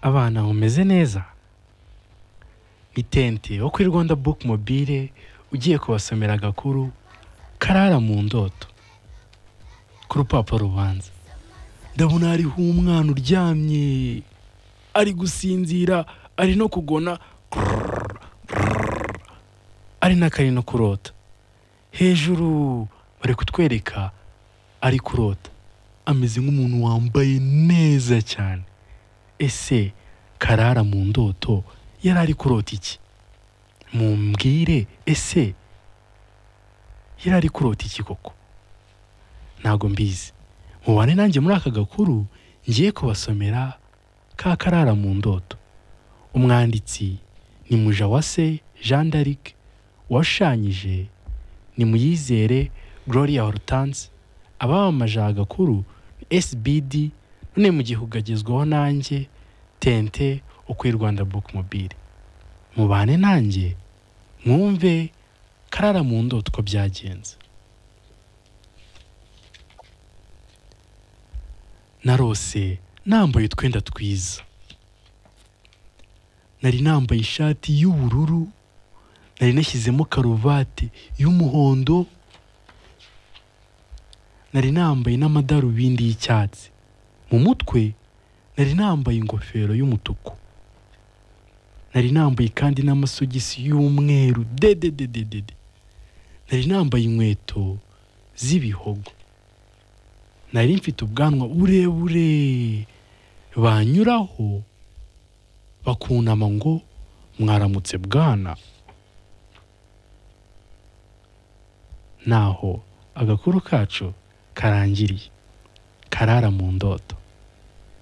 abana mumeze neza itente wo kuri rwanda book mobile ugiye kubasomera agakuru karara mu ndoto ku rupapuro rubanza ndabona hariho umwana uryamye ari gusinzira ari no kugona ari n'akari no kurota hejuru bari kutwereka ari kurota ameze nk'umuntu wambaye neza cyane ese karara mu ndoto yari ari kurota iki mumbwire ese yari ari kurota iki koko ntabwo mbizi mubane nanjye muri aka gakuru ngiye kubasomera ka karara mu ndoto umwanditsi ni mujawase jean d'arc washushanyije ni muyizere gloria hortense abamamaje aha gakuru ni sbd none mu gihe ugagezwaho nanjye tente uko rwanda book mobile mubane nanjye mwumve karara mu ndoto uko byagenze narose nambaye utwenda twiza nari nambaye ishati y'ubururu nari nashyizemo karuvati y'umuhondo nari nambaye n'amadarubindi y'icyatsi mu mutwe nari nambaye ingofero y'umutuku nari nambaye kandi n'amasogisi y'umweru dededededede nari nambaye inkweto z'ibihogo nari mfite ubwanwa burebure banyuraho bakunama ngo mwaramutse bwana naho agakuru kacu karangiriye karara mu ndoto